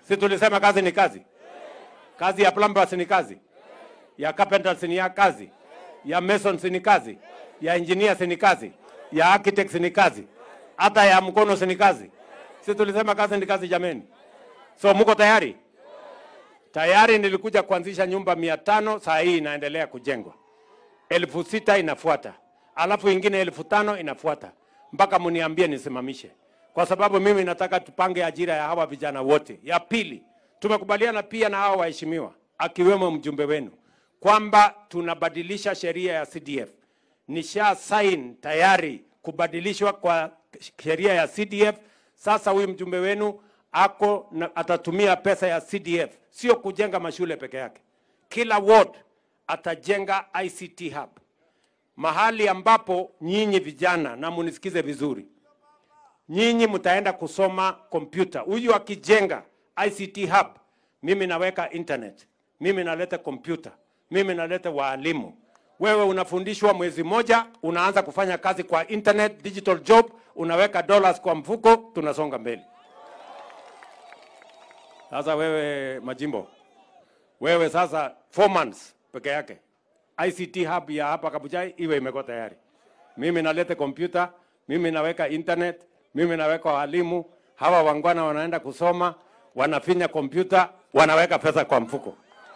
Si tulisema kazi ni kazi? Kazi ya plumbers ni kazi, ya carpenters ni ya kazi, ya masons ni kazi, ya engineers ni kazi, ya architects ni kazi, hata ya mkono si ni kazi. Si tulisema kazi ni kazi jameni? So muko tayari? Tayari nilikuja kuanzisha nyumba mia tano, saa hii inaendelea kujengwa, elfu sita inafuata, alafu ingine elfu tano inafuata, mpaka mniambie nisimamishe, kwa sababu mimi nataka tupange ajira ya hawa vijana wote. Ya pili, tumekubaliana pia na hawa waheshimiwa, akiwemo mjumbe wenu, kwamba tunabadilisha sheria ya CDF. Nisha sign tayari kubadilishwa kwa sheria ya CDF. Sasa huyu mjumbe wenu ako na, atatumia pesa ya CDF, sio kujenga mashule peke yake. Kila ward atajenga ICT hub, mahali ambapo nyinyi vijana, na munisikize vizuri, nyinyi mtaenda kusoma kompyuta. Huyu akijenga ICT hub, mimi naweka internet, mimi naleta kompyuta, mimi naleta waalimu. Wewe unafundishwa mwezi moja, unaanza kufanya kazi kwa internet, digital job, unaweka dollars kwa mfuko, tunasonga mbele. Sasa wewe Majimbo, wewe sasa four months peke yake ICT hub ya hapa Kabuchai iwe imekuwa tayari. Mimi naleta kompyuta, mimi naweka internet, mimi naweka walimu, hawa wangwana wanaenda kusoma, wanafinya kompyuta, wanaweka pesa kwa mfuko.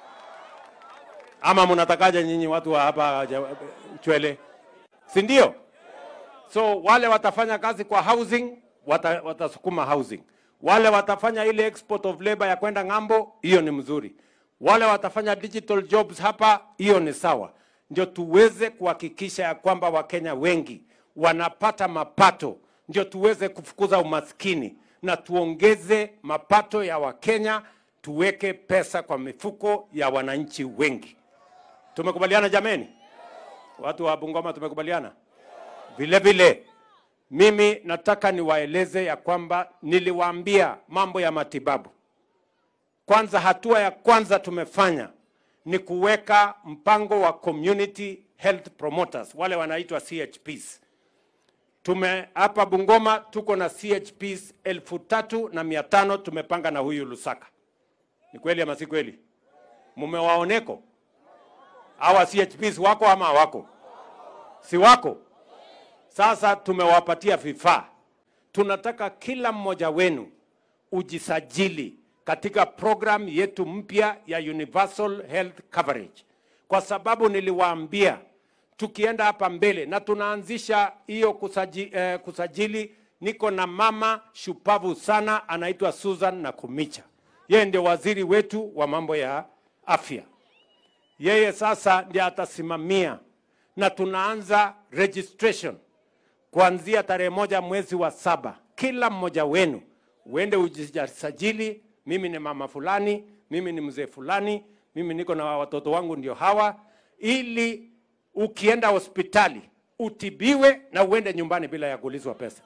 Ama mnatakaje nyinyi watu wa hapa ja- Chwele, si ndio? So wale watafanya kazi kwa housing wata, watasukuma housing. Wale watafanya ile export of labor ya kwenda ng'ambo, hiyo ni mzuri. Wale watafanya digital jobs hapa, hiyo ni sawa. Ndio tuweze kuhakikisha ya kwamba Wakenya wengi wanapata mapato, ndio tuweze kufukuza umaskini na tuongeze mapato ya Wakenya, tuweke pesa kwa mifuko ya wananchi wengi. Tumekubaliana jameni? Watu wa Bungoma tumekubaliana? Vile vile mimi nataka niwaeleze ya kwamba niliwaambia mambo ya matibabu. Kwanza, hatua ya kwanza tumefanya ni kuweka mpango wa community health promoters, wale wanaitwa CHPs. Tume hapa Bungoma tuko na CHPs elfu tatu na mia tano tumepanga na huyu Lusaka. Ni kweli ama si kweli? Mumewaoneko hawa CHPs wako ama hawako? Si wako? Sasa tumewapatia vifaa. Tunataka kila mmoja wenu ujisajili katika program yetu mpya ya Universal Health Coverage, kwa sababu niliwaambia tukienda hapa mbele na tunaanzisha hiyo kusaji, eh, kusajili. Niko na mama shupavu sana anaitwa Susan Nakumicha, yeye ndio waziri wetu wa mambo ya afya yeye sasa ndiye atasimamia na tunaanza registration kuanzia tarehe moja mwezi wa saba. Kila mmoja wenu uende ujisajili. Mimi ni mama fulani, mimi ni mzee fulani, mimi niko na watoto wangu ndio hawa, ili ukienda hospitali utibiwe na uende nyumbani bila ya kuulizwa pesa.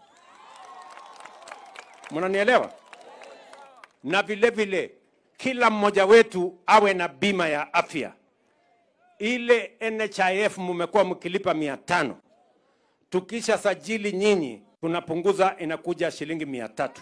Mnanielewa? Na vile vile kila mmoja wetu awe na bima ya afya ile NHIF mmekuwa mkilipa mia tano. Tukisha sajili nyinyi tunapunguza inakuja shilingi mia tatu,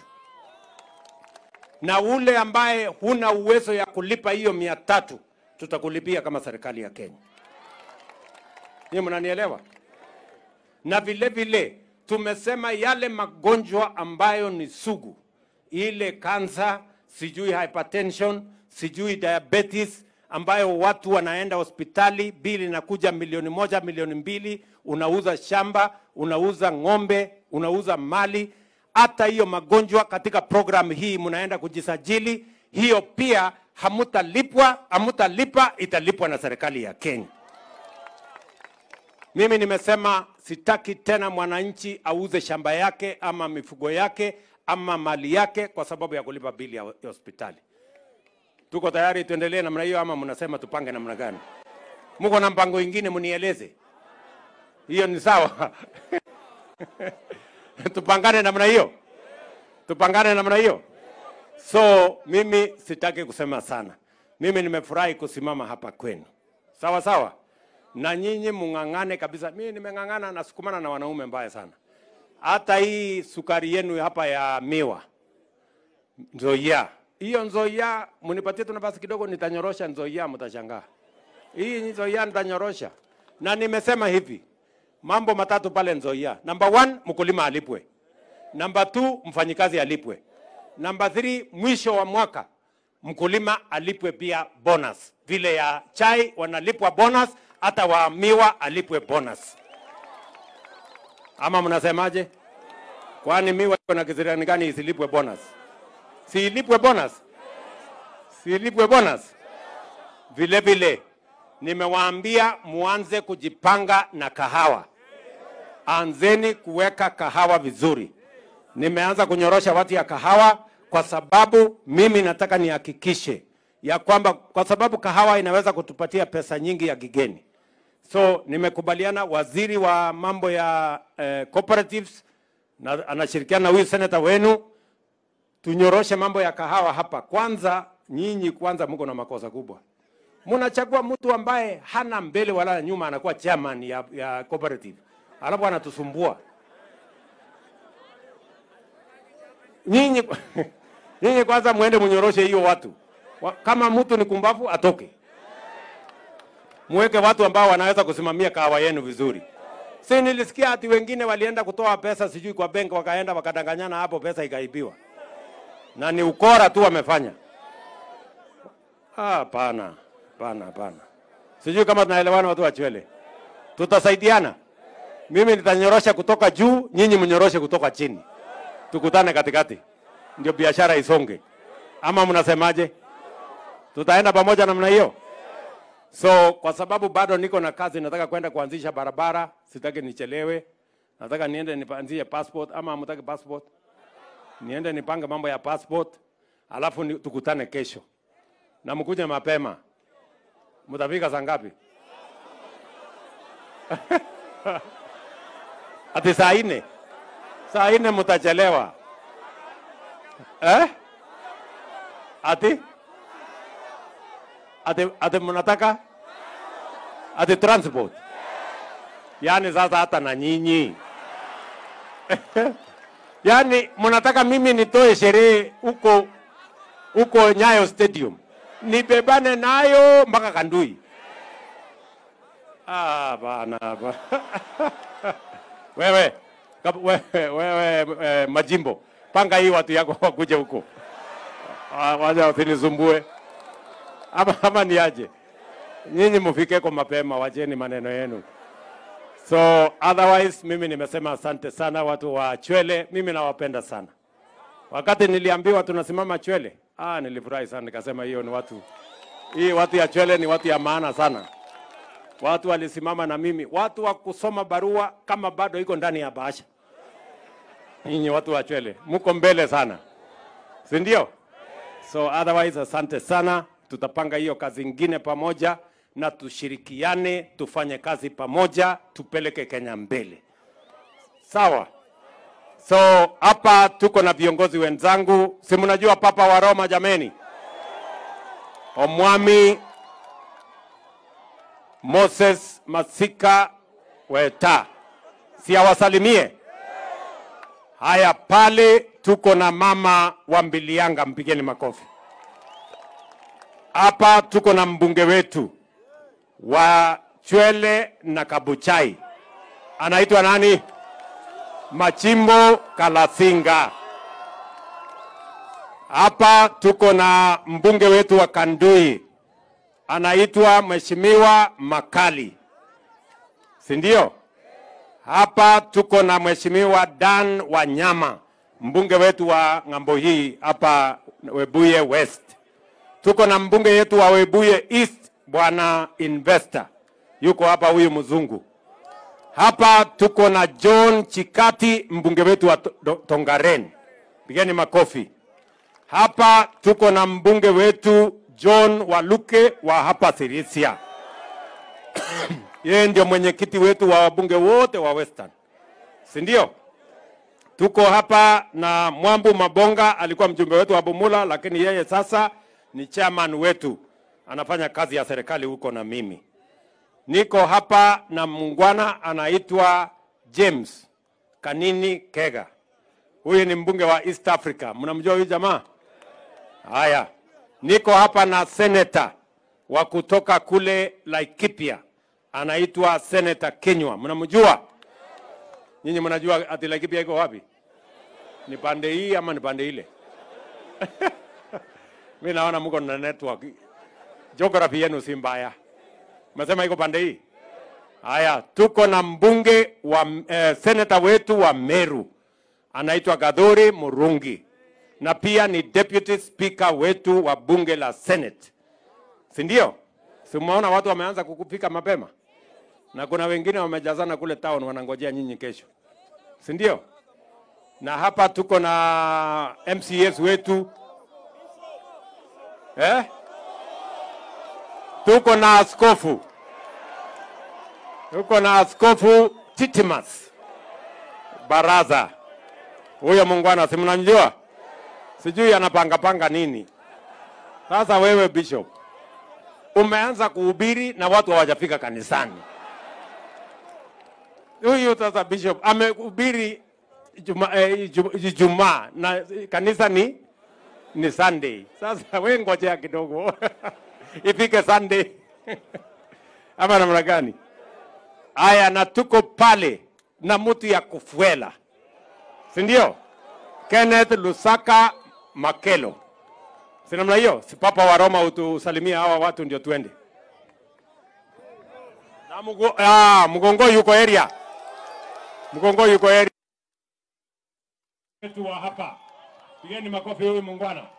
na ule ambaye huna uwezo ya kulipa hiyo mia tatu tutakulipia kama serikali ya Kenya. Hiyo mnanielewa? Na vile vile tumesema yale magonjwa ambayo ni sugu, ile kansa, sijui hypertension, sijui diabetes ambayo watu wanaenda hospitali, bili inakuja milioni moja, milioni mbili, unauza shamba, unauza ng'ombe, unauza mali. Hata hiyo magonjwa katika programu hii mnaenda kujisajili, hiyo pia hamutalipwa, hamutalipa, italipwa na serikali ya Kenya. Mimi nimesema sitaki tena mwananchi auze shamba yake ama mifugo yake ama mali yake kwa sababu ya kulipa bili ya ya hospitali. Tuko tayari tuendelee namna hiyo ama mnasema tupange namna gani? Mko na mpango ingine mnieleze. Hiyo ni sawa. Tupangane namna hiyo. Tupangane namna hiyo. So mimi sitaki kusema sana. Mimi nimefurahi kusimama hapa kwenu. Sawa sawa. Na nyinyi mung'ang'ane kabisa. Mimi nimeng'ang'ana na sukumana na wanaume mbaya sana. Hata hii sukari yenu hapa ya miwa. Nzoia hiyo Nzoia, mnipatie tu nafasi kidogo, nitanyorosha Nzoia, mtashangaa. Hii Nzoia nitanyorosha, na nimesema hivi mambo matatu pale Nzoia. Number one, mkulima alipwe. Number two, mfanyikazi alipwe. Number three, mwisho wa mwaka mkulima alipwe pia bonus, vile ya chai wanalipwa bonus, hata wa miwa alipwe bonus. Ama mnasemaje? Kwani miwa iko na kisirani gani isilipwe bonus? Siilipwe bonus? Siilipwe bonus? Vile vile nimewaambia muanze kujipanga na kahawa, anzeni kuweka kahawa vizuri. Nimeanza kunyorosha watu ya kahawa kwa sababu mimi nataka nihakikishe ya kwamba, kwa sababu kahawa inaweza kutupatia pesa nyingi ya kigeni. So nimekubaliana waziri wa mambo ya eh, cooperatives na anashirikiana na huyu seneta wenu tunyoroshe mambo ya kahawa hapa. Kwanza nyinyi kwanza mko na makosa kubwa, mnachagua mtu ambaye hana mbele wala nyuma, anakuwa chairman ya, ya cooperative alafu anatusumbua nyinyi. Nyinyi kwanza muende munyoroshe hiyo watu Wa- kama mtu ni kumbavu atoke, muweke watu ambao wanaweza kusimamia kahawa yenu vizuri. Si nilisikia ati wengine walienda kutoa pesa sijui kwa benki, wakaenda wakadanganyana hapo, pesa ikaibiwa, na ni ukora tu wamefanya. Ah, Hapana, hapana, hapana. Sijui kama tunaelewana watu wa Chwele, tutasaidiana. Mimi nitanyorosha kutoka juu, nyinyi mnyoroshe kutoka chini, tukutane katikati, ndio biashara isonge. Ama mnasemaje? Tutaenda pamoja namna hiyo? So kwa sababu bado niko na kazi, nataka kwenda kuanzisha barabara, sitaki nichelewe. Nataka niende nipanzie passport, ama hamtaki passport? Niende nipange mambo ya passport, alafu ni, tukutane kesho na mkuje mapema. Mtafika saa ngapi? Ati saa nne? Saa nne mtachelewa eh? Ati ati ati mnataka ati transport, yaani sasa hata na nyinyi yaani mnataka mimi nitoe sherehe huko huko Nyayo Stadium nibebane nayo mpaka Kandui? Ah, bana ba. wewe kab- wewe, wewe eh, Majimbo, panga hii watu yako wakuje huko, Ah, waja usinisumbue ama, ama niaje? Nyinyi mufike kwa mapema, wacheni maneno yenu. So otherwise mimi nimesema asante sana watu wa Chwele, mimi nawapenda sana. Wakati niliambiwa tunasimama Chwele, ah, nilifurahi sana, nikasema hiyo ni watu hii watu ya Chwele ni watu ya maana sana. Watu walisimama na mimi, watu wa kusoma barua kama bado iko ndani ya bahasha. Nyinyi watu wa Chwele mko mbele sana, si ndio? So otherwise asante sana, tutapanga hiyo kazi ingine pamoja na tushirikiane, tufanye kazi pamoja, tupeleke Kenya mbele. Sawa? So hapa tuko na viongozi wenzangu, si mnajua Papa wa Roma jameni, Omwami Moses Masika Weta, si awasalimie? Haya, pale tuko na mama wa Mbilianga, mpigeni makofi. Hapa tuko na mbunge wetu wa Chwele na Kabuchai, anaitwa nani? Machimbo Kalasinga. Hapa tuko na mbunge wetu wa Kandui anaitwa Mheshimiwa Makali, si ndio? Hapa tuko na Mheshimiwa Dan Wanyama, mbunge wetu wa ng'ambo hii hapa Webuye West. Tuko na mbunge yetu wa Webuye East, bwana Investor, yuko hapa, huyu mzungu. Hapa tuko na John Chikati, mbunge wetu wa To- Do- Tongaren, pigeni makofi. Hapa tuko na mbunge wetu John Waluke wa hapa Sirisia. Yeye ndio mwenyekiti wetu wa wabunge wote wa Western, si ndio? Tuko hapa na Mwambu Mabonga, alikuwa mjumbe wetu wa Bumula, lakini yeye sasa ni chairman wetu, anafanya kazi ya serikali huko na mimi. Niko hapa na mungwana anaitwa James Kanini Kega. Huyu ni mbunge wa East Africa. Mnamjua huyu jamaa? Haya, niko hapa na seneta wa kutoka kule Laikipia, anaitwa Seneta Kenywa. Mnamjua nyinyi? Mnajua ati Laikipia iko wapi? Ni pande hii ama ni pande ile? Mi naona mko na network, geography yenu si mbaya. Mesema iko pande hii. Haya, tuko na mbunge wa eh, seneta wetu wa Meru anaitwa Gadhuri Murungi na pia ni deputy speaker wetu wa bunge la Senate, si ndio? Si umeona watu wameanza kukufika mapema, na kuna wengine wamejazana kule town wanangojea nyinyi kesho, si ndio? Na hapa tuko na MCS wetu eh? Tuko na askofu, tuko na askofu Titimas Baraza. Huyo muungwana si mnamjua? Sijui anapangapanga nini. Sasa wewe bishop, umeanza kuhubiri na watu hawajafika kanisani. Huyu sasa bishop amehubiri Ijumaa eh, Iju- Ijumaa na kanisa ni ni Sunday. Sasa we ngojea kidogo ifike Sunday ama namna gani? Aya, na tuko pale na mtu ya kufuela, si ndio? Kenneth Lusaka Makelo, si namna hiyo? Si papa wa Roma utusalimia hawa watu ndio tuende. Na mugo, ah, Mgongo yuko area, Mgongo yuko area wetu wa hapa. Pigeni makofi huyu muungwana.